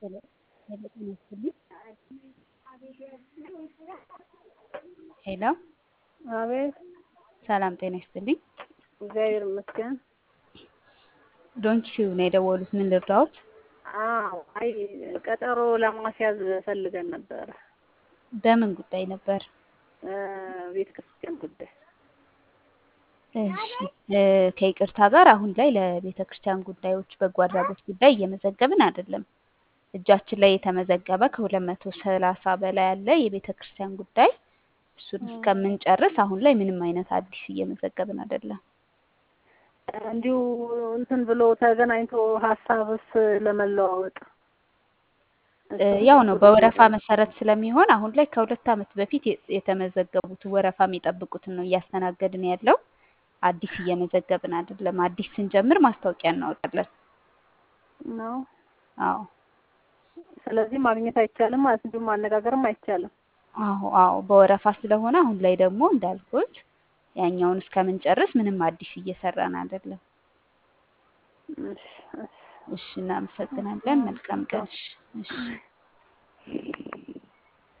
ሄሎ አቤት ሰላም ጤና ይስጥልኝ። እግዚአብሔር ይመስገን። ዶንኪው ነው የደወሉት። ምን ልርዳዎት? አዎ አይ ቀጠሮ ለማስያዝ ፈልገን ነበረ። በምን ጉዳይ ነበር? ቤተ ክርስቲያን ጉዳይ። እሺ እ ከይቅርታ ጋር አሁን ላይ ለቤተ ክርስቲያን ጉዳዮች በጎ አድራጎት ጉዳይ እየመዘገብን አይደለም። እጃችን ላይ የተመዘገበ ከሁለት መቶ ሰላሳ በላይ ያለ የቤተ ክርስቲያን ጉዳይ እሱን እስከምንጨርስ አሁን ላይ ምንም አይነት አዲስ እየመዘገብን አይደለም። እንዲሁ እንትን ብሎ ተገናኝቶ ሀሳብስ ለመለዋወጥ እ ያው ነው በወረፋ መሰረት ስለሚሆን አሁን ላይ ከሁለት ዓመት በፊት የ- የተመዘገቡትን ወረፋ የሚጠብቁትን ነው እያስተናገድን ያለው። አዲስ እየመዘገብን አይደለም። አዲስ ስንጀምር ማስታወቂያ እናወጣለን። ነው። አዎ ስለዚህ ማግኘት አይቻልም ማለት እንዲሁ ማነጋገርም አይቻልም። አዎ አዎ በወረፋ ስለሆነ አሁን ላይ ደግሞ እንዳልኩት ያኛውን እስከምንጨርስ ምንም አዲስ እየሰራን አይደለም። እሺ እሺ። እሺ እናመሰግናለን። መልካም ቀን። እሺ እሺ